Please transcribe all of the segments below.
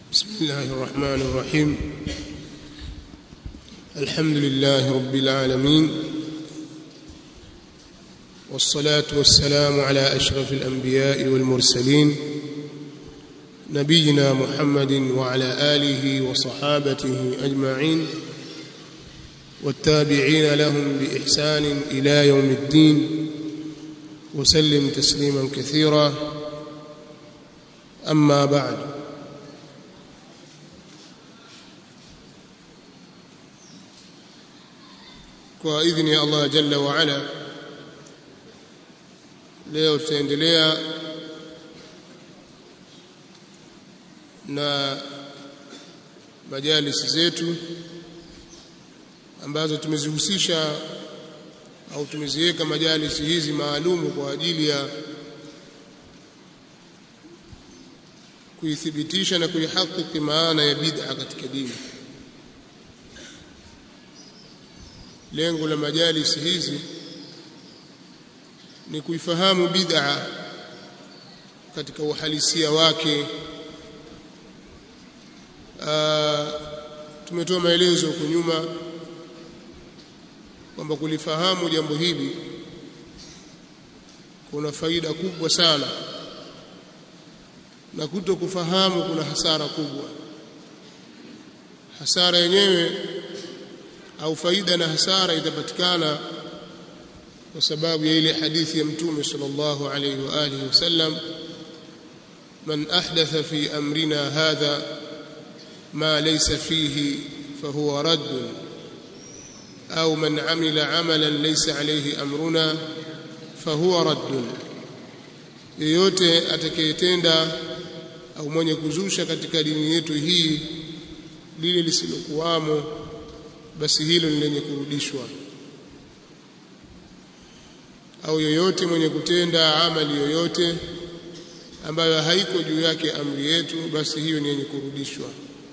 بسم الله الرحمن الرحيم الحمد لله رب العالمين والصلاة والسلام على أشرف الأنبياء والمرسلين نبينا محمد وعلى آله وصحابته أجمعين والتابعين لهم بإحسان إلى يوم الدين وسلم تسليما كثيرا أما بعد kwa idhini ya Allah jalla wa ala leo tutaendelea na majalisi zetu ambazo tumezihusisha au tumeziweka majalisi hizi maalumu kwa ajili ya kuithibitisha na kuihakiki maana ya bid'a katika dini lengo la majalisi hizi ni kuifahamu bid'a katika uhalisia wake tumetoa maelezo huko nyuma kwamba kulifahamu jambo hili kuna faida kubwa sana na kuto kufahamu kuna hasara kubwa hasara yenyewe au faida na hasara itapatikana kwa sababu ya ile hadithi ya mtume sallallahu alayhi wa alihi wasallam man ahdatha fi amrina hadha ma laysa fihi fahuwa radd au man amila amalan laysa alayhi amruna fahuwa radd yeyote atakayetenda au mwenye kuzusha katika dini yetu hii lile lisilokuwamo basi hilo ni lenye kurudishwa au yoyote mwenye kutenda amali yoyote ambayo haiko juu yake amri yetu basi hiyo ni yenye kurudishwa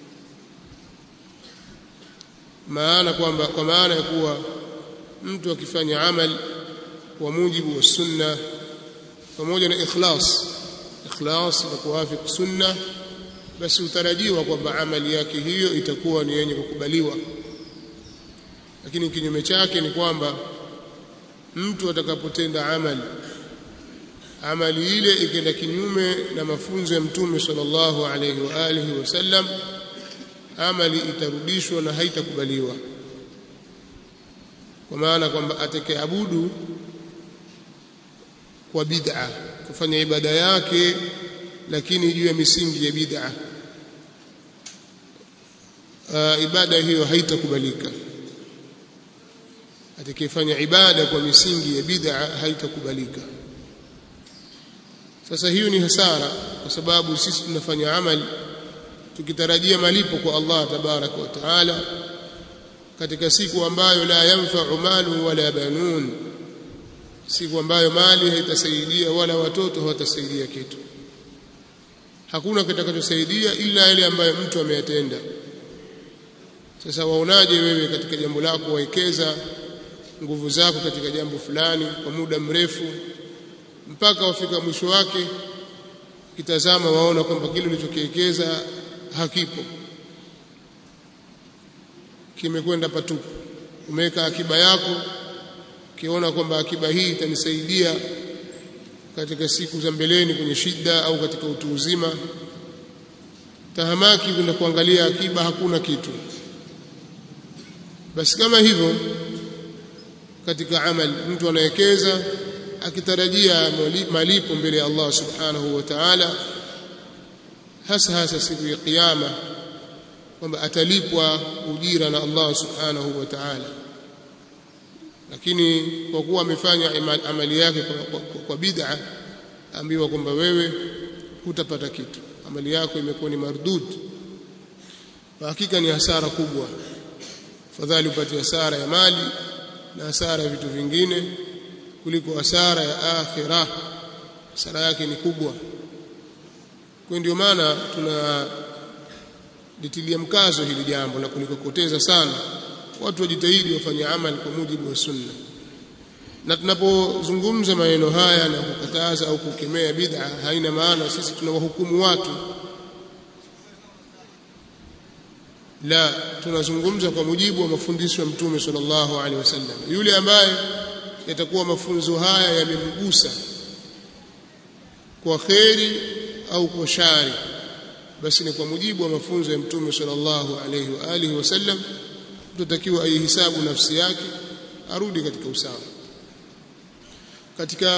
maana kwamba kwa maana ya kuwa mtu akifanya amali kwa mujibu wa sunna pamoja na ikhlas ikhlas na kuwafiki sunna basi utarajiwa kwamba amali yake hiyo itakuwa ni yenye kukubaliwa lakini kinyume chake ni kwamba mtu atakapotenda amali amali ile ikenda kinyume na mafunzo ya mtume sallallahu alayhi wa alihi wasallam amali itarudishwa na haitakubaliwa kwa maana kwamba atakayeabudu kwa bid'a kufanya ibada yake lakini juu ya misingi ya bid'a uh, ibada hiyo haitakubalika atakayefanya ibada kwa misingi ya bid'a haitakubalika sasa hiyo ni hasara kwa sababu sisi tunafanya amali tukitarajia malipo kwa Allah tabaraka wa taala katika siku ambayo la yanfa'u malu wala banun siku ambayo mali haitasaidia wala watoto hawatasaidia kitu hakuna kitakachosaidia ila yale ambayo mtu ameyatenda sasa waonaje wewe katika jambo lako waekeza nguvu zako katika jambo fulani kwa muda mrefu mpaka wafika mwisho wake kitazama waona kwamba kile ulichokiwekeza hakipo kimekwenda patupu umeweka akiba yako ukiona kwamba akiba hii itanisaidia katika siku za mbeleni kwenye shida au katika utu uzima tahamaki kwenda kuangalia akiba hakuna kitu basi kama hivyo katika amali mtu anawekeza akitarajia malipo mbele ya Allah subhanahu wa ta'ala hasa hasa siku ya kiyama kwamba atalipwa ujira na Allah subhanahu wa ta'ala lakini kwa kuwa amefanya amali yake kwa, kwa, kwa, kwa bid'a ambiwa kwamba wewe hutapata kitu amali yako imekuwa ni mardud kwa hakika ni hasara kubwa fadhali upate hasara ya mali na hasara ya vitu vingine kuliko hasara ya akhira hasara yake ni kubwa kwa ndio maana tuna litilia mkazo hili jambo na kulikokoteza sana watu wajitahidi wafanye amali kwa mujibu wa sunna na tunapozungumza maneno haya na kukataza au kukemea bid'a haina maana sisi tunawahukumu watu la tunazungumza kwa mujibu wa mafundisho ya mtume sallallahu alaihi wasallam yule ambaye yatakuwa mafunzo haya yamemgusa kwa kheri au kwa shari basi ni kwa mujibu wa mafunzo ya mtume sallallahu alaihi wa alihi wasallam tutakiwa aihisabu nafsi yake arudi katika usawa katika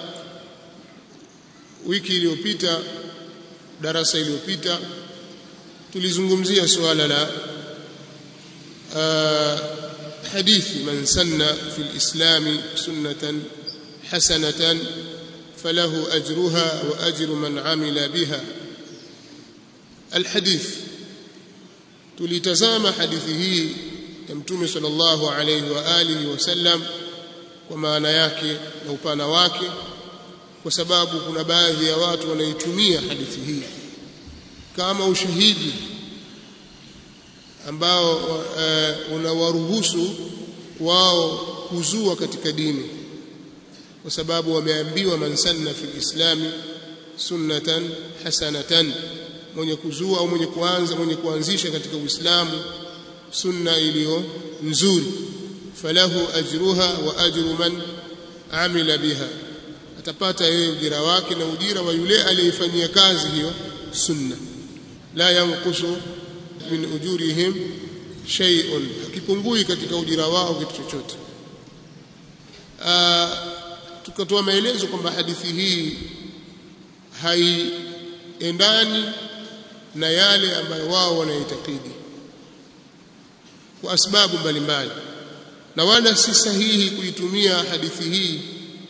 wiki iliyopita darasa iliyopita tulizungumzia suala la hadithi man sanna fi lislami sunnatan hasanatan falahu ajruha wa ajru man amila biha alhadith tulitazama hadithi hii ya mtume sallallahu alayhi wa alihi wasallam kwa maana yake na upana wake kwa sababu kuna baadhi ya watu wanaitumia hadithi hii kama ushahidi ambao uh, unawaruhusu wao kuzua katika dini kwa sababu wameambiwa man sanna fi islami sunnatan hasanatan mwenye kuzua au mwenye kuanza mwenye kuanzisha katika Uislamu sunna iliyo nzuri falahu ajruha wa ajru man amila biha atapata yeye ujira wake na ujira wa yule aliyefanyia kazi hiyo sunna la yanqusu min ujurihim shay'un hakipungui katika ujira wao kitu chochote tukatoa maelezo kwamba hadithi hii haiendani na yale ambayo wao wanaitakidi kwa sababu mbalimbali na wala si sahihi kuitumia hadithi hii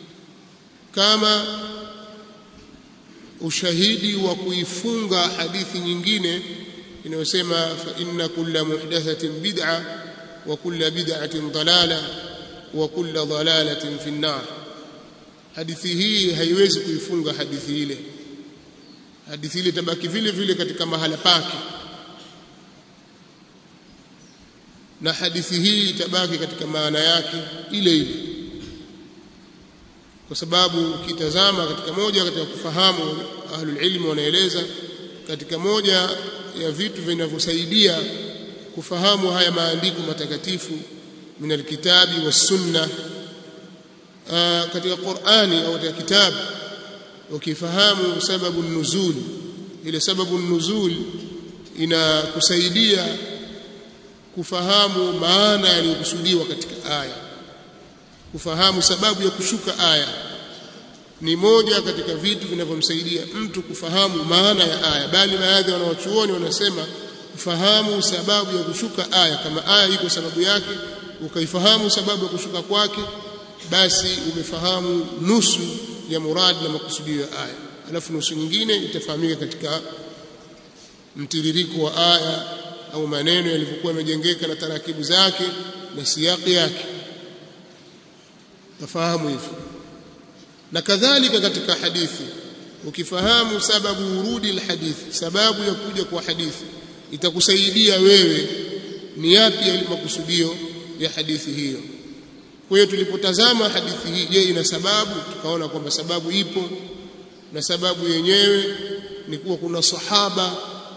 kama ushahidi wa kuifunga hadithi nyingine inayosema fa inna kulla muhdathatin bid'a wa kulla bid'atin dalala wa kulla dalalatin fi an-nar hadithi hii haiwezi kuifunga hadithi ile hadithi ile tabaki vile vile katika mahala pake na hadithi hii itabaki katika maana yake ile ile kwa sababu ukitazama katika moja katika kufahamu ahlul ilmi wanaeleza katika moja ya vitu vinavyosaidia kufahamu haya maandiko matakatifu min alkitabi was-sunna katika Qur'ani au katika kitabu ukifahamu sababu nuzul ile sababu nuzul inakusaidia kufahamu maana yaliyokusudiwa katika aya kufahamu sababu ya kushuka aya ni moja katika vitu vinavyomsaidia mtu kufahamu maana ya aya bali baadhi wanawachuoni wanasema kufahamu sababu ya kushuka aya kama aya iko sababu yake ukaifahamu sababu ya kushuka kwake basi umefahamu nusu ya murad na makusudio ya aya alafu nusu nyingine itafahamika katika mtiririko wa aya au maneno yalivyokuwa yamejengeka na tarakibu zake na siyaki yake tafahamu hivyo na kadhalika katika hadithi ukifahamu sababu urudi alhadithi sababu ya kuja kwa hadithi itakusaidia wewe ni yapi yale makusudio ya hadithi hiyo kwa hiyo tulipotazama hadithi hii je ina sababu tukaona kwamba sababu ipo na sababu yenyewe ni kuwa kuna sahaba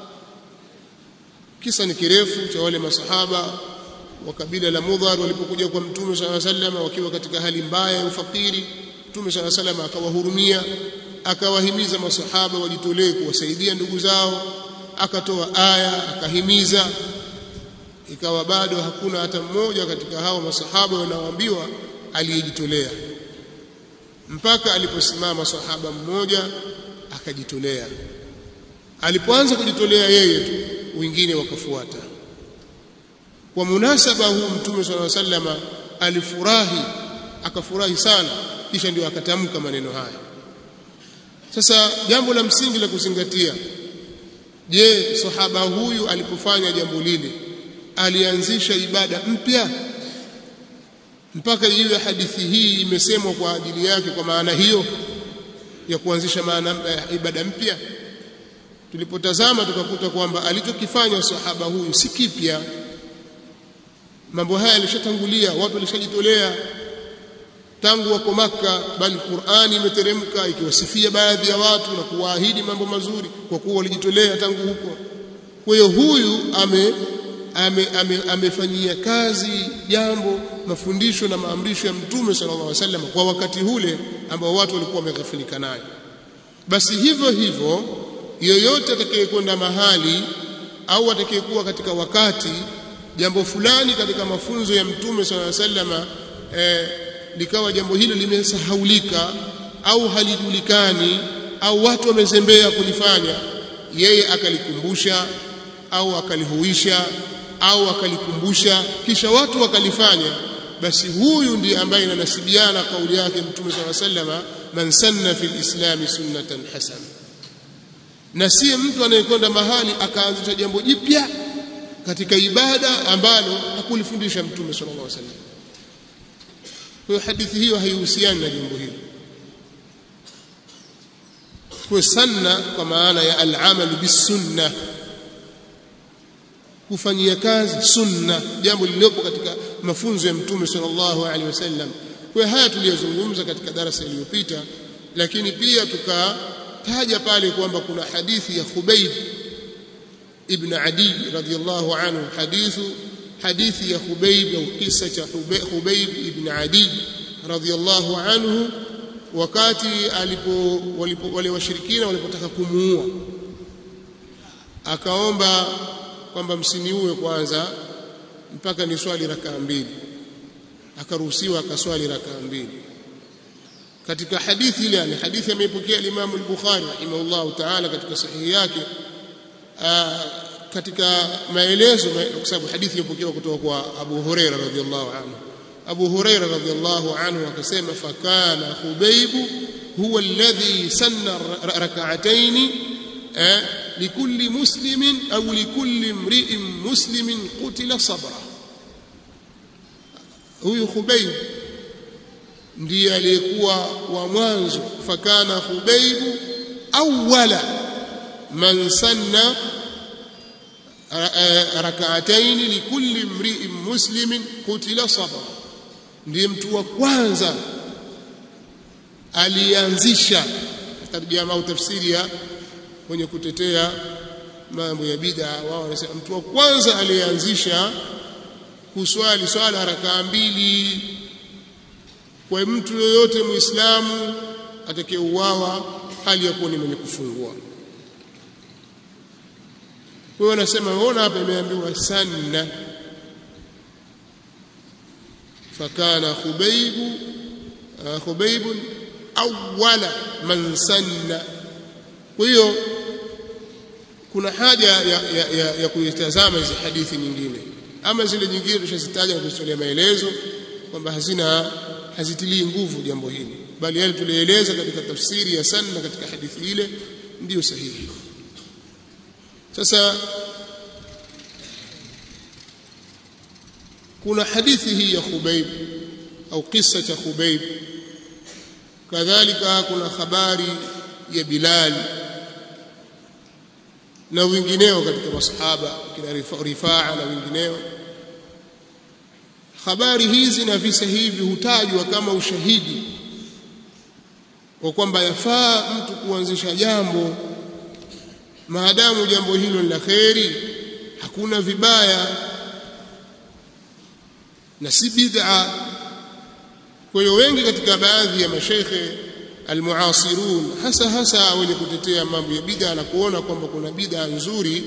kisa ni kirefu cha wale masahaba wa kabila la Mudhar walipokuja kwa Mtume صلى الله عليه wakiwa katika hali mbaya ya ufakiri Mtume صلى الله عليه akawahurumia akawahimiza masahaba wajitolee kuwasaidia ndugu zao akatoa aya akahimiza ikawa bado hakuna hata mmoja katika hao masahaba wanaoambiwa aliyejitolea mpaka aliposimama sahaba mmoja akajitolea alipoanza kujitolea yeye tu wengine wakafuata kwa munasaba huu mtume swalla sallama alifurahi akafurahi sana kisha ndio akatamka maneno haya sasa jambo la msingi la kuzingatia je sahaba huyu alipofanya jambo lile alianzisha ibada mpya mpaka iwe hadithi hii imesemwa kwa ajili yake kwa maana hiyo ya kuanzisha maana ibada mpya tulipotazama tukakuta kwamba alichokifanya sahaba huyu si kipya mambo haya yalishatangulia watu walishajitolea tangu wako maka bali Qur'ani imeteremka ikiwasifia baadhi ya watu na kuwaahidi mambo mazuri kwa kuwa walijitolea tangu huko kwa hiyo huyu ame, ame, amefanyia kazi jambo mafundisho na maamrisho ya mtume sallallahu alaihi wasallam kwa wakati ule ambao watu walikuwa wameghafilika nayo basi hivyo hivyo yoyote atakayekwenda mahali au atakayekuwa katika wakati jambo fulani katika mafunzo ya mtume sallallahu alaihi wasallam eh, likawa jambo hilo limesahaulika au halijulikani au watu wamezembea kulifanya yeye akalikumbusha au akalihuisha au akalikumbusha kisha watu wakalifanya basi huyu ndiye ambaye inanasibiana kauli yake mtume swalla sallama man sanna fil islami sunnatan hasana na si mtu anayekwenda mahali akaanzisha jambo jipya katika ibada ambalo hakulifundisha mtume sallallahu alaihi wasallam kwa hiyo hadithi hiyo haihusiani na jambo hilo kwa sanna kwa maana ya al-amal bis-sunnah kufanyia kazi sunna jambo lililopo katika mafunzo ya mtume sallallahu alaihi wasallam kwa haya tuliyozungumza katika darasa iliyopita lakini pia tukataja pale kwamba kuna hadithi ya Khubayb ibn Adi radhiyallahu anhu hadithu hadithi ya Khubayb au kisa cha Khubayb ibn Adi radhiyallahu anhu wakati alipo walipo, wale washirikina walipotaka kumuua akaomba kwamba msiniue kwanza mpaka ni swali rakaa mbili akaruhusiwa akaswali rakaa mbili katika hadithi ile ni hadithi ameipokea Imam al-Bukhari rahimahullah ta'ala katika sahihi yake aa, katika maelezo kwa sababu hadithi imepokewa kutoka kwa Abu Huraira radhiyallahu anhu Abu Huraira radhiyallahu anhu akasema fakana Hubaybu huwa alladhi sanna rak'atayn likulli muslimin au likulli imri'in muslimin qutila sabra huyu Khubayb ndiye aliyekuwa wa mwanzo fakana Khubaybu awwala man sanna rak'atayn likulli imri'in muslimin qutila sabra ndiye mtu wa kwanza alianzisha tarjama au tafsiri ya wenye kutetea mambo ya bid'a wao wanasema mtu wa kwanza aliyeanzisha kuswali swala rakaa mbili kwa mtu yoyote muislamu atakayeuawa hali ya kuwa ni mwenye kufungua kwa hiyo wanasema waona hapa imeambiwa sanna fakana khubaibu khubaib awwala man sanna kwa hiyo kuna haja ya, ya, ya, ya kuitazama hizi hadithi nyingine ama zile nyingine tushazitaja na kuzitolea maelezo kwamba hazina hazitilii nguvu jambo hili bali yale tulieleza katika tafsiri ya sanna katika hadithi ile ndiyo sahihi sasa kuna hadithi hii ya Khubayb au kisa cha Khubayb kadhalika kuna habari ya Bilal na wengineo katika masahaba kina Rifaa na wengineo habari hizi na visa hivi hutajwa kama ushahidi kwa kwamba yafaa mtu kuanzisha jambo maadamu jambo hilo ni la kheri hakuna vibaya na si bid'a kwa hiyo wengi katika baadhi ya mashaikhe almuasirun hasa hasa wenye kutetea mambo ya bid'a na kuona kwamba kuna bid'a nzuri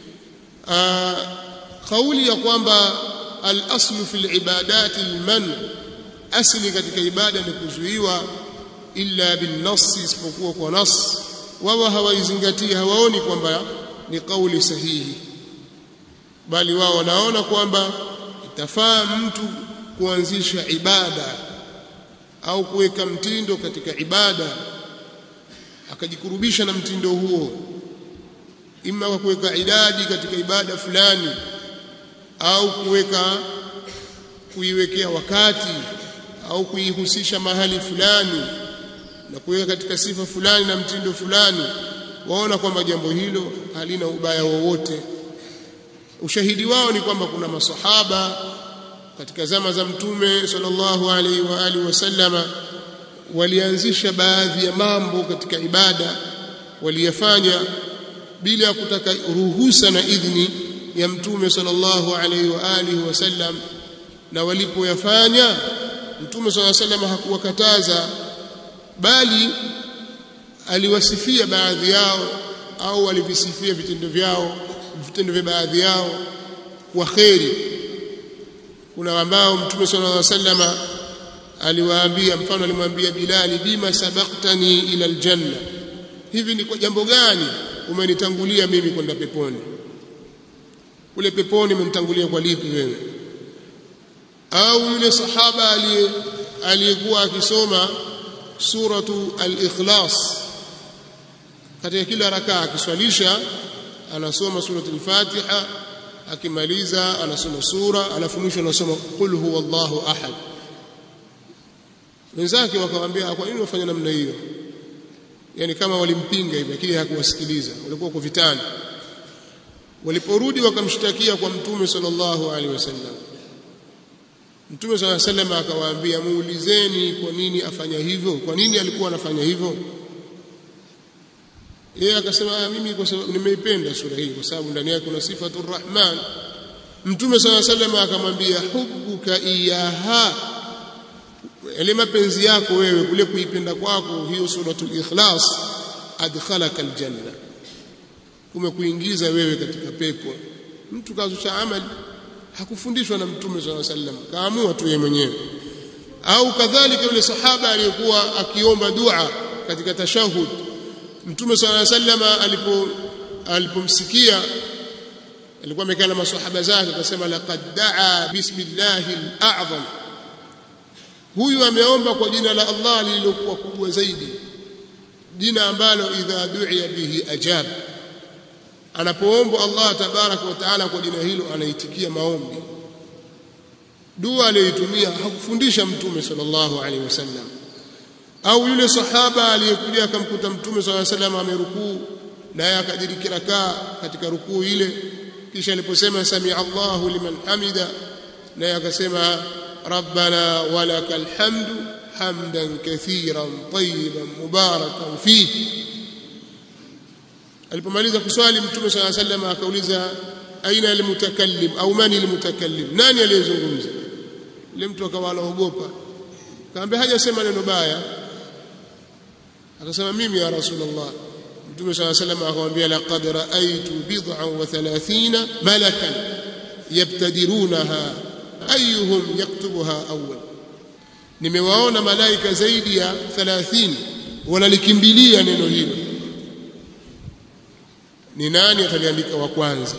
kauli ya kwamba al-aslu fil ibadati al-man asli katika ibada ni kuzuiwa illa bin nass isipokuwa kwa nas wao hawaizingatii hawaoni kwamba ni kauli sahihi bali wao wanaona kwamba itafaa mtu kuanzisha ibada au kuweka mtindo katika ibada akajikurubisha na mtindo huo ima kwa kuweka idadi katika ibada fulani au kuweka kuiwekea wakati au kuihusisha mahali fulani na kuweka katika sifa fulani na mtindo fulani waona kwamba jambo hilo halina ubaya wowote ushahidi wao ni kwamba kuna masahaba katika zama za mtume sallallahu alaihi wa alihi wasallama walianzisha baadhi ya mambo katika ibada waliyafanya bila ya kutaka ruhusa na idhni ya mtume sallallahu alaihi wa alihi wasallam na walipoyafanya mtume sallallahu alaihi wasallam hakuwakataza bali aliwasifia baadhi yao au alivisifia vitendo vyao vitendo vya baadhi yao kwa kheri kuna ambao mtume sallallahu alaihi wasallam aliwaambia mfano alimwambia Bilali bima sabaktani ila aljanna hivi ni kwa jambo gani umenitangulia mimi kwenda peponi kule peponi umenitangulia kwa lipi wewe au yule sahaba aliyekuwa akisoma suratu al-ikhlas katika kila rakaa akiswalisha anasoma suratul fatiha akimaliza anasoma sura alafu mwisho anasoma qul huwallahu ahad wenzake wakamwambia kwa nini wafanya namna hiyo yani kama walimpinga hivi lakini hakuwasikiliza walikuwa kwa vitani waliporudi wakamshtakia kwa mtume sallallahu alaihi wasallam mtume sallallahu alaihi wasallam akawaambia muulizeni kwa nini afanya hivyo kwa nini alikuwa anafanya hivyo yeye akasema mimi kwa sababu nimeipenda sura hii kwa sababu ndani yake kuna sifatur rahman mtume sallallahu alaihi wasallam akamwambia hubbuka iyaha yale mapenzi yako wewe kule kuipenda kwako hiyo suratul ikhlas adkhalaka aljanna kumekuingiza wewe katika pepo mtu kazusha amali hakufundishwa na mtume sallallahu alaihi wasallam kaamua tu yeye mwenyewe au kadhalika yule sahaba aliyekuwa akiomba dua katika tashahud mtume sallallahu alaihi wasallam alipo alipomsikia alikuwa amekaa na maswahaba zake akasema laqad daa bismillahi al-a'zam huyu ameomba kwa jina la Allah lililokuwa kubwa zaidi jina ambalo idha du'iya bihi ajab anapoomba Allah tabaraka wa taala kwa jina hilo anaitikia maombi dua aliyoitumia hakufundisha mtume sallallahu alaihi wasallam au yule sahaba aliyekuja akamkuta mtume sallallahu alaihi wasallam amerukuu naye akadiriki rakaa katika rukuu ile kisha aliposema sami Allahu liman hamida naye akasema rabbana walakal hamdu hamdan kathiran tayyiban mubarakan fihi alipomaliza kuswali mtume sallallahu alaihi wasallam akauliza aina almutakallim au mani almutakallim nani aliyezungumza yule mtu akawa anaogopa kaambia hajasema neno baya akasema mimi ya rasulullah mtume sallallahu alaihi wasallam akamwambia laqad ra'aytu bid'an wa thalathina malakan yabtadirunaha ayuhum yaktubuha awwal nimewaona malaika zaidi ya 30 wanalikimbilia neno hilo ni nani ataliandika wa kwanza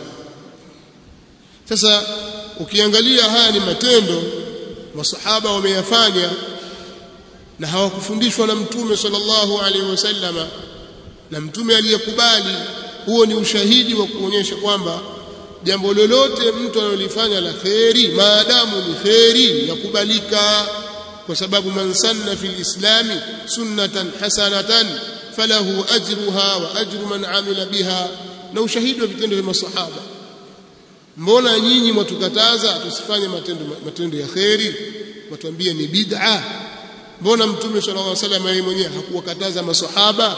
sasa ukiangalia haya ni matendo masahaba wameyafanya na hawakufundishwa na mtume sallallahu alaihi wasallama na mtume aliyekubali huo ni ushahidi wa kuonyesha kwamba jambo lolote mtu analolifanya la kheri maadamu ni kheri yakubalika kwa sababu man sanna fil islami sunnatan hasanatan falahu ajruha wa ajru man amila biha na ushahidi wa vitendo vya masahaba mbona nyinyi mwatukataza tusifanye matendo matendo ya kheri watuambie ni bid'a mbona mtume sallallahu alaihi wasallam yeye mwenyewe hakuwakataza masahaba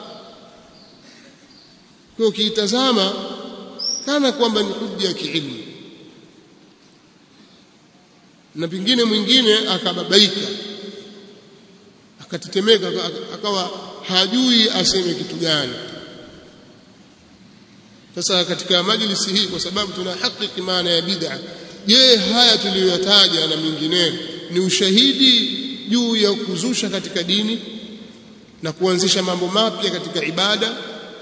kwa ukiitazama kana kwamba ni hujja ya kiilmu na pingine mwingine akababaika akatetemeka akawa hajui aseme kitu gani sasa katika majlisi hii kwa sababu tuna hakiki maana ya bid'a je haya tuliyoyataja na mengineyo ni ushahidi juu ya kuzusha katika dini na kuanzisha mambo mapya katika ibada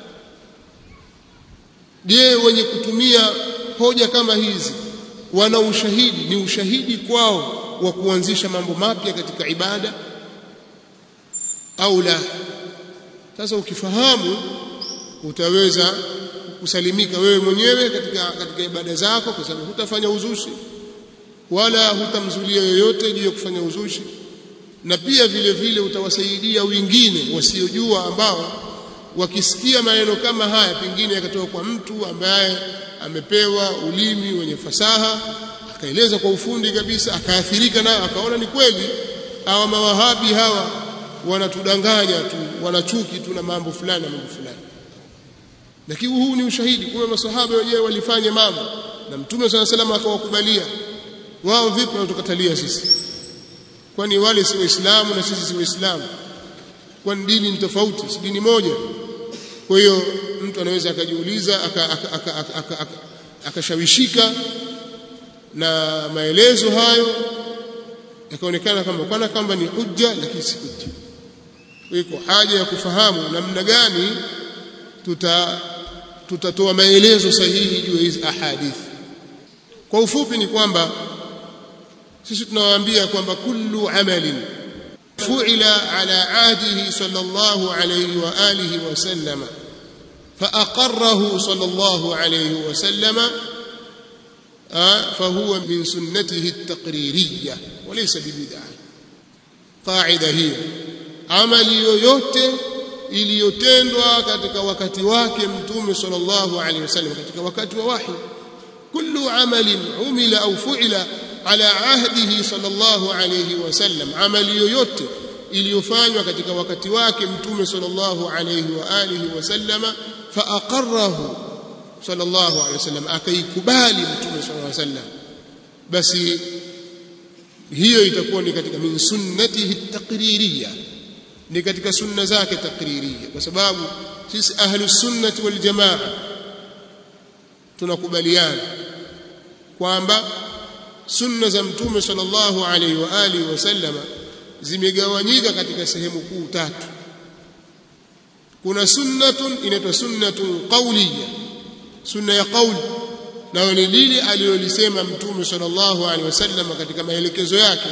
je wenye kutumia hoja kama hizi wana ushahidi ni ushahidi kwao wa kuanzisha mambo mapya katika ibada au la sasa ukifahamu utaweza kusalimika wewe mwenyewe katika katika ibada zako kwa sababu hutafanya uzushi wala hutamzulia yoyote juu ya kufanya uzushi na pia vile vile utawasaidia wengine wasiojua ambao wakisikia maneno kama haya pengine yakatoka kwa mtu ambaye amepewa ulimi wenye fasaha akaeleza kwa ufundi kabisa akaathirika nayo akaona ni kweli hawa mawahabi hawa wanatudanganya tu wanachuki tu na mambo fulani na mambo fulani lakini huu ni ushahidi kuwa masahaba wenyewe walifanya mambo na mtume swalla sallam akawakubalia wao vipi wanatukatalia sisi kwani wale si waislamu na sisi si waislamu kwani dini ni tofauti si dini moja kwa hiyo mtu anaweza akajiuliza akashawishika na maelezo hayo yakaonekana kama kana kwamba ni hujja lakini si hujja iko haja ya kufahamu namna gani tuta tutatoa maelezo sahihi juu ya hizi ahadithi kwa ufupi ni kwamba sisi tunawaambia kwamba kullu amalin fu'ila ala ahdihi sallallahu alayhi wa alihi wa sallama فأقره صلى الله عليه وسلم فهو من سنته التقريرية وليس ببدعة قاعدة هي عمل yoyote iliyotendwa katika wakati wake mtume sallallahu alaihi wasallam katika wakati wa wahi kullu amalin umila au fu'ila ala ahdihi sallallahu alaihi wasallam amali yoyote iliyofanywa katika wakati wake mtume sallallahu alaihi wa alihi wasallama fa aqarrahu sallallahu alaihi wasallam akaikubali mtume sallallahu alaihi wasallam basi hiyo itakuwa ni katika min sunnatihi taqririyya ni katika sunna zake taqririyya kwa sababu sisi ahlus sunnati wal jamaa tunakubaliana kwamba sunna za mtume sallallahu alaihi wa alihi wasallama zimegawanyika katika sehemu kuu tatu kuna sunnatun inaitwa sunnatun qawliya sunna ya qawli na ni lile alilolisema mtume sallallahu alaihi wasallam katika maelekezo yake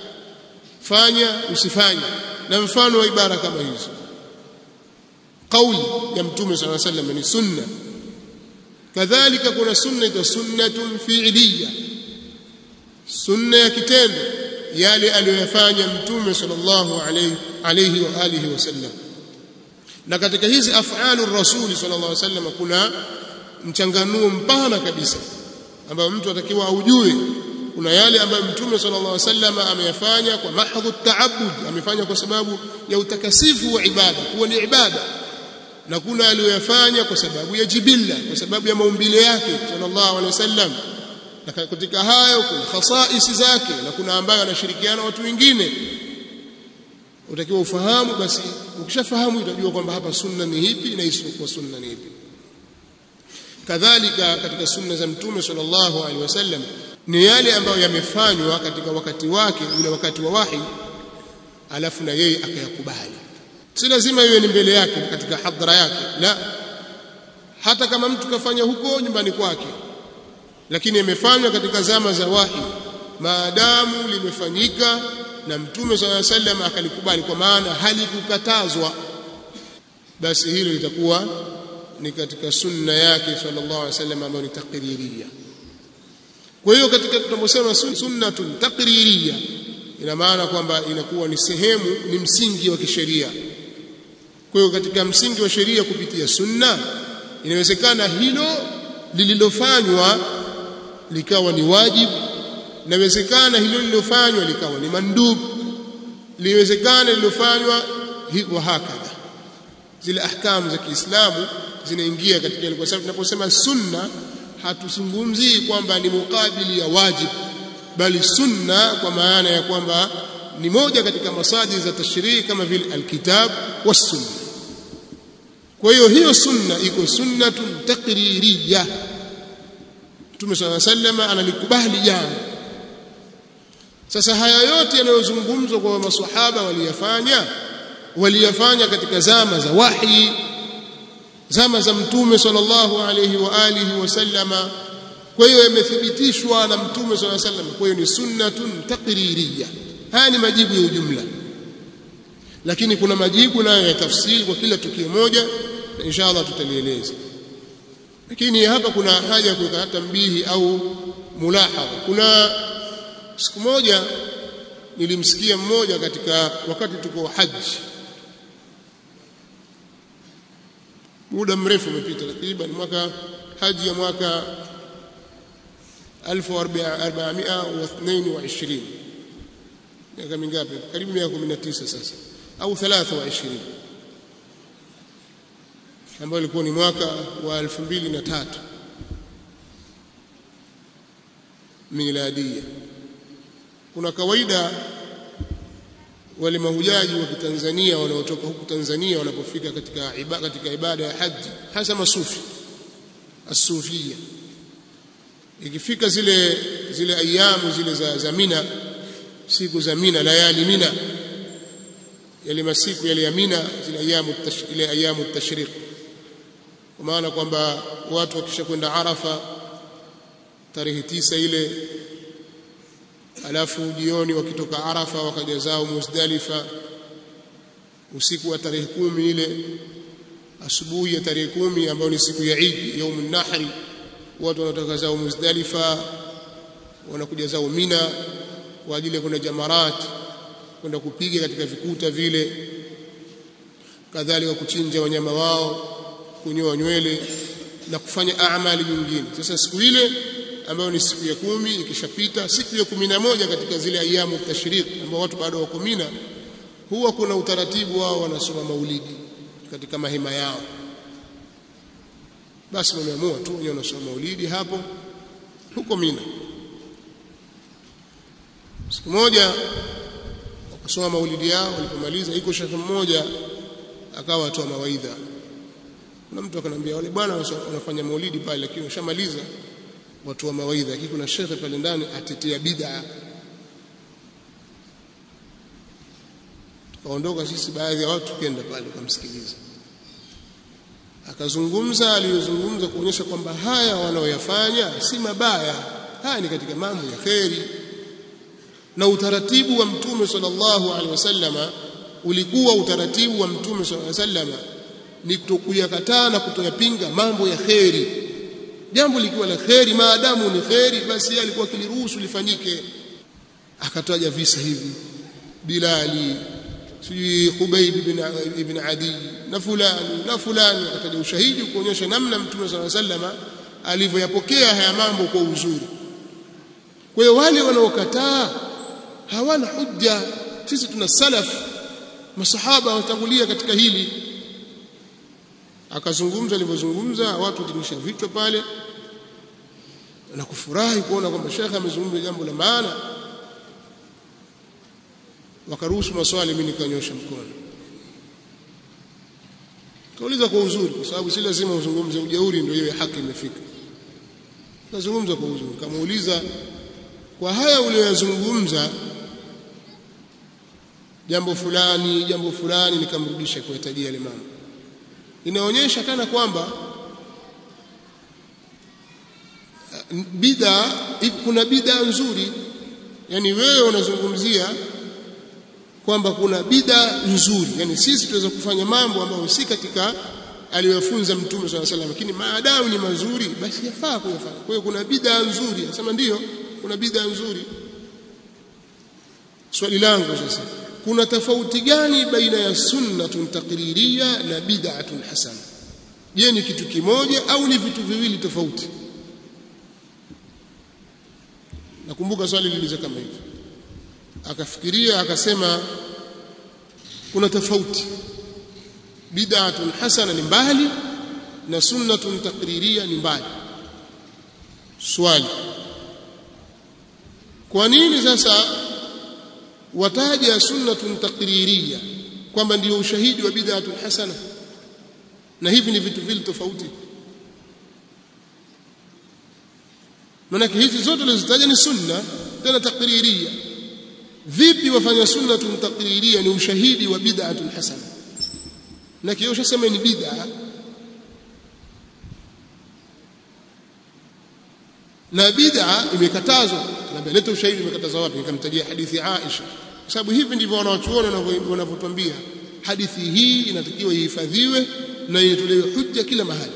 fanya usifanye na mfano wa ibara kama hizo qawli ya mtume sallallahu alaihi wasallam ni sunna kadhalika kuna sunna ita sunnatun fi'liya sunna ya kitendo yale aliyoyafanya mtume sallallahu alayhi alayhi wa alihi wasallam na katika hizi af'alu rasuli sallallahu alayhi wasallam kuna mchanganuo mpana kabisa ambayo mtu atakiwa aujue kuna yale ambayo mtume sallallahu alayhi wasallam ameyafanya kwa mahdhu ta'abbud amefanya kwa sababu ya utakasifu wa ibada kuwa ni ibada na kuna aliyoyafanya kwa sababu ya jibilla kwa sababu ya maumbile yake sallallahu alayhi wasallam na katika hayo kuna khasaisi zake na kuna ambayo anashirikiana watu wengine utakiwa ufahamu basi ukishafahamu utajua kwamba hapa sunna ni ipi na isiyokuwa sunna ni ipi kadhalika katika sunna za mtume sallallahu alaihi wasallam ni yale ambayo yamefanywa katika wakati wake ule wakati wa wahi alafu na yeye akayakubali si lazima iwe ni mbele yake katika hadhara yake la hata kama mtu kafanya huko nyumbani kwake lakini imefanywa katika zama za wahi maadamu limefanyika na mtume swalla sallam akalikubali kwa maana halikukatazwa basi hilo litakuwa ni katika sunna yake sallallahu alaihi wasallam ambayo ni takririya kwa hiyo katika tunaposema sunnatun takririya ina maana kwamba inakuwa ni sehemu ni msingi wa kisheria kwa hiyo katika msingi wa sheria kupitia sunna inawezekana hilo lililofanywa likawa ni wajibu inawezekana hilo lililofanywa likawa ni mandub liwezekana lililofanywa hivyo hakadha zile ahkamu za Kiislamu zinaingia katika ile kwa sababu tunaposema sunna hatuzungumzii kwamba ni mukabili ya wajib bali sunna kwa maana ya kwamba ni moja katika masajid za tashrii kama vile alkitab was sunna kwa hiyo hiyo sunna iko sunnatun taqririyah Mtume swalla sallama analikubali jambo. Sasa haya yote yanayozungumzwa kwa maswahaba waliyafanya waliyafanya katika zama za wahi zama za Mtume sallallahu alayhi wa alihi wasallama kwa hiyo yamethibitishwa na Mtume sallallahu alayhi wasallam kwa hiyo ni sunnatun taqririyya haya ni majibu ya ujumla lakini kuna majibu nayo ya tafsiri kwa kila tukio moja na inshallah tutalieleza lakini hapa kuna haja ya kuweka hata mbihi au mulahadha kuna siku moja nilimsikia mmoja katika wakati tuko haji muda mrefu umepita takriban mwaka haji ya mwaka 1422 miaka mingapi karibu miaka 19 sasa au 23 ambao ilikuwa ni mwaka wa 2003 miladia kuna kawaida wale mahujaji wa Kitanzania wanaotoka huku Tanzania wanapofika katika ibada, katika ibada ya haji hasa masufi asufia ikifika zile zile ayamu zile za, za Mina siku za Mina layali Mina yale masiku yale ya Mina zile ayamu ile ayamu tashriq kwa maana kwamba watu wakisha kwenda Arafa tarehe tisa ile alafu jioni wakitoka Arafa wakaja zao Muzdalifa usiku wa tarehe kumi ile asubuhi ya tarehe kumi ambayo ni siku ya Eid yaumun nahri watu wanatoka zao Muzdalifa wanakuja zao Mina kwa ajili ya kwenda jamarat kwenda kupiga katika vikuta vile kadhalika kuchinja wanyama wao kunyoa nywele na kufanya amali nyingine sasa siku ile ambayo ni siku ya kumi ikishapita siku ya kumi na moja katika zile ayamu tashriq ambao watu bado wako Mina huwa kuna utaratibu wao wanasoma maulidi katika mahema yao basi wameamua tu wenyewe wanasoma maulidi hapo huko Mina siku moja wakasoma maulidi yao walipomaliza iko shekhe mmoja akawa atoa mawaidha kuna mtu akanambia wale bwana wanafanya maulidi pale lakini washamaliza watu wa mawaidha lakini kuna shekhe pale ndani atetea bid'a tukaondoka sisi baadhi ya watu tukenda pale kumsikiliza akazungumza aliyozungumza kuonyesha kwamba haya wanaoyafanya si mabaya haya ni katika mambo ya kheri na utaratibu wa mtume sallallahu alaihi wasallama ulikuwa utaratibu wa mtume sallallahu alaihi wasallama ni kutokuyakataa na kutoyapinga mambo ya kheri jambo likiwa la kheri maadamu ni kheri basi yeye alikuwa kiliruhusu lifanyike akataja visa hivi Bilali sijui Khubayb ibn ibn Adi na fulani na fulani akataja ushahidi kuonyesha namna mtume صلى الله عليه وسلم alivyoyapokea haya mambo kwa uzuri kwa hiyo wale wanaokataa hawana hujja sisi tuna salaf masahaba watangulia katika hili akazungumza alivyozungumza watu watimisha vichwa pale na kufurahi kuona kwamba shekhe amezungumza jambo la maana wakaruhusu maswali mimi nikanyosha mkono kauliza kwa uzuri kwa sababu si lazima uzungumze ujeuri ndio hiyo haki imefika kazungumza kwa uzuri kamuuliza kwa haya uliyozungumza jambo fulani jambo fulani nikamrudisha kuyatajia yale mambo inaonyesha kana kwamba bid'a kuna bid'a nzuri yani wewe unazungumzia kwamba kuna bid'a nzuri yani sisi tunaweza kufanya mambo ambayo si katika aliyofunza mtume swalla salam lakini maadamu ni mazuri basi yafaa kuyafanya kwa hiyo kuna bid'a nzuri nasema ndiyo kuna bid'a nzuri swali langu sasa kuna tofauti gani baina ya sunnatun taqririya na bid'atun hasana je ni kitu kimoja au ni vitu viwili tofauti nakumbuka swali liliza kama hivi akafikiria akasema kuna tofauti bid'atun hasana ni mbali na sunnatun taqririya ni mbali swali kwa nini sasa wataja sunnatun taqririya kwamba ndio ushahidi wa bid'atun hasana na hivi ni vitu vile tofauti manake hizi zote tulizitaja ni sunna tena taqririya vipi wafanya sunnatun taqririya ni ushahidi wa bid'atun hasana na kio ushasema ni bid'a na bid'a imekatazwa anambia leta ushahidi imekatazwa wapi nikamtajia hadithi Aisha kwa sababu hivi ndivyo wanaochuona wanavyotuambia hadithi hii inatakiwa ihifadhiwe na itolewe hujja kila mahali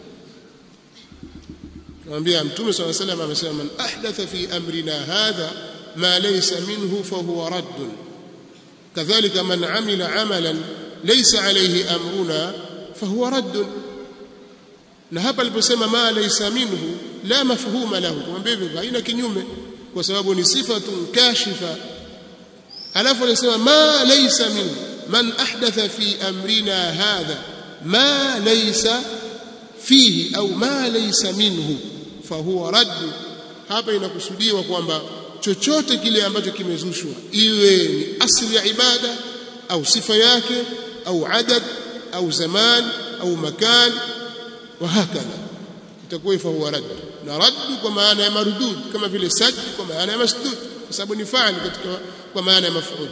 Tunamwambia Mtume صلى الله عليه وسلم amesema man ahdatha fi amrina hadha ma laysa minhu fahuwa radd kadhalika man amila amalan laysa alayhi amruna fahuwa radd na hapa aliposema ma laysa minhu la mafhuma lahu kumwambia hivyo haina kinyume kwa sababu ni sifatun kashifa alafu anasema ma laysa minhu man ahdatha fi amrina hadha ma laysa fihi au ma laysa minhu fahuwa radd hapa inakusudiwa kwamba chochote kile ambacho kimezushwa iwe ni asili ya ibada au sifa yake au adad au zaman au makan wa hakadha itakuwa fahuwa radd na radd kwa maana ya mardud kama vile sajд kwa maana ya masdud kwa sababu ni faali katika kwa maana ya maf'ul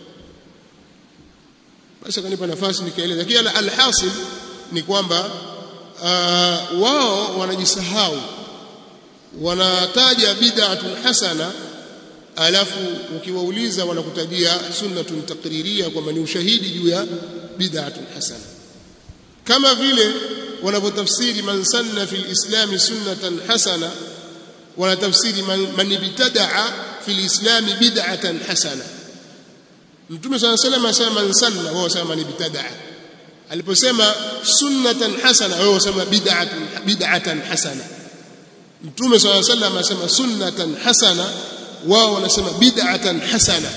basi kanipa nafasi nikaeleza kila alhasil ni kwamba uh, wao wanajisahau wanataja bid'atun hasana alafu ukiwauliza wanakutajia sunnatun taqririya kwamba ni ushahidi juu ya bid'atun hasana kama vile wanavyotafsiri man sanna fil islam sunnatan hasana wanatafsiri man, man ibtadaa fil islam bid'atan hasana mtume swalla sallam asema man sanna wao wasema man ibtadaa aliposema sunnatan hasana wao wasema bid'atun bid'atan hasana mtume swalla sallam asema sunnatan hasana wao wanasema bid'atan hasana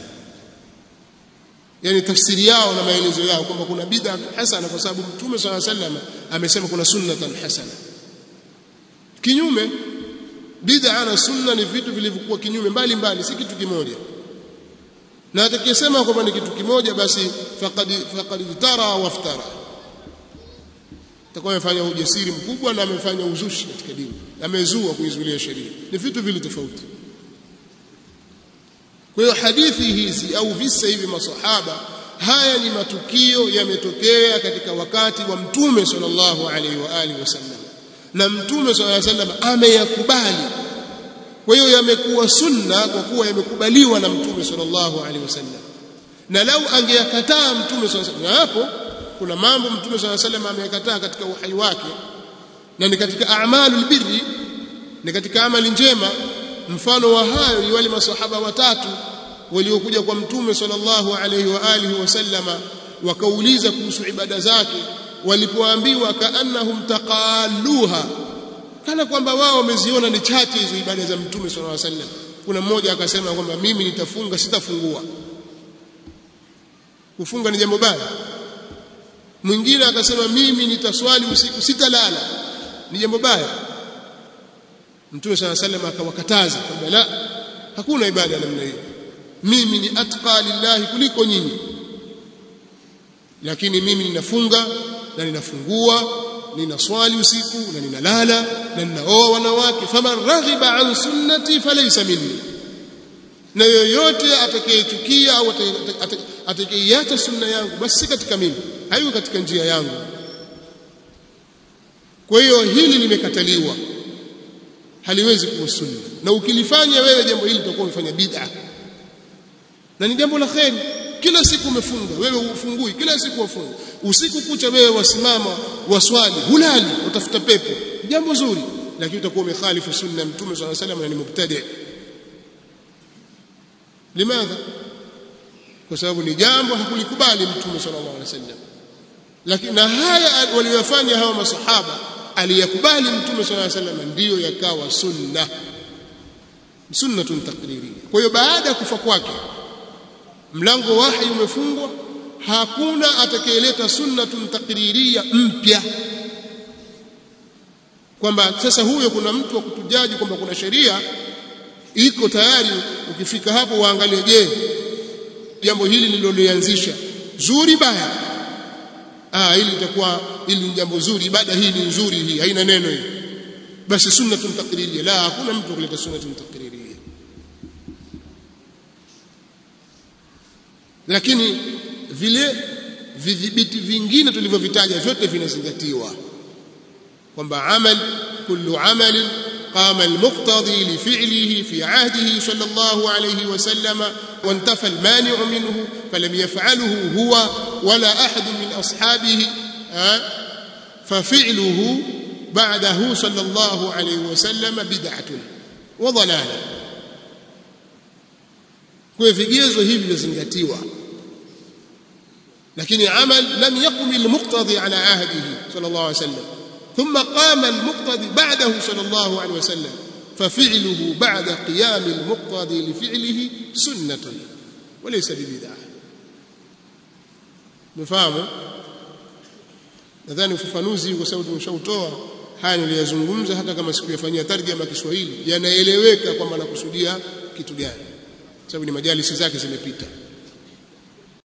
yani tafsiri yao na maelezo yao kwamba kuna bid'a hasana kwa sababu mtume swalla sallam amesema kuna sunnatan hasana kinyume bid'a na sunna ni vitu vilivyokuwa kinyume mbali mbali si kitu kimoja na atakayesema kwamba ni kitu kimoja basi faqad faqad tara waftara atakuwa amefanya ujasiri mkubwa na amefanya uzushi katika dini amezua kuizulia sheria ni vitu vile tofauti kwa hiyo hadithi hizi au visa hivi masahaba haya ni matukio yametokea katika wakati wa mtume sallallahu alaihi wa alihi wasallam na mtume sallallahu alaihi wasallam ameyakubali kwa hiyo yamekuwa sunna kwa kuwa yamekubaliwa na mtume sallallahu alaihi wasallam na lau angeyakataa mtume sallallahu alaihi wasallam hapo kuna mambo mtume sallallahu alaihi wasallam ameyakataa katika uhai wake na ni katika a'malul birri ni katika amali njema mfano wa hayo ni wale masahaba watatu waliokuja kwa mtume sallallahu alaihi wa alihi wasallama wakauliza kuhusu ibada zake walipoambiwa kaannahum taqalluha kana kwamba wao wameziona ni chache hizo ibada za mtume sallallahu alaihi wasallam kuna mmoja akasema kwamba mimi nitafunga sitafungua kufunga ni jambo baya mwingine akasema mimi nitaswali usiku sitalala ni jambo baya mtume sallallahu alaihi wasallam akawakataza kwamba la hakuna ibada namna hiyo mimi ni atqa lillahi kuliko nyinyi lakini mimi ninafunga na ninafungua ninaswali usiku na ninalala na ninaoa wanawake faman raghiba an sunnati falaysa minni na yoyote atakayechukia au atakayeacha sunna yangu basi si katika mimi hayuko katika njia yangu kwa hiyo hili limekataliwa haliwezi kuwa sunna na ukilifanya wewe jambo hili utakuwa umefanya bid'a na ni jambo la kheri kila siku umefunga wewe ufungui kila siku wafunga usiku kucha wewe wasimama waswali hulali utafuta pepo jambo zuri lakini utakuwa umekhalifu sunna ya mtume swalla salam na ni mubtadi limadha kwa sababu ni jambo hakulikubali mtume sallallahu alaihi wasallam lakini na haya waliyofanya hawa masahaba aliyakubali mtume sallallahu alaihi wasallam ndiyo yakawa sunna sunnatun taqririya kwa hiyo baada ya kufa kwake mlango wahi umefungwa hakuna atakayeleta sunnatun taqririya mpya kwamba sasa huyo kuna mtu wa kutujaji kwamba kuna sheria iko tayari ukifika hapo waangalie je jambo hili nililolianzisha zuri baya ah hili litakuwa hili ni jambo zuri ibada hii ni nzuri hii haina neno hii basi sunnatun taqririya la hakuna mtu kuleta sunnatun taqririya lakini vile vidhibiti vingine tulivyovitaja vyote vinazingatiwa kwamba amal kullu amalin قام المقتضي لفعله في عهده صلى الله عليه وسلم وانتفى المانع منه فلم يفعله هو ولا أحد من أصحابه ففعله بعده صلى الله عليه وسلم بدعة وضلالة kwa vigezo hivi vizingatiwa lakini amal lam yaqum almuqtadi ala ahdihi sallallahu alayhi wasallam ثم قام المقتدي بعده صلى الله عليه وسلم ففعله بعد قيام المقتدي لفعله سنة وليس ببدعة مفهوم nadhani ufafanuzi kwa sababu tumeshautoa haya niliyazungumza hata kama sikuyafanyia tarjama Kiswahili yanaeleweka kwamba nakusudia kitu gani sababu ni majalisi zake zimepita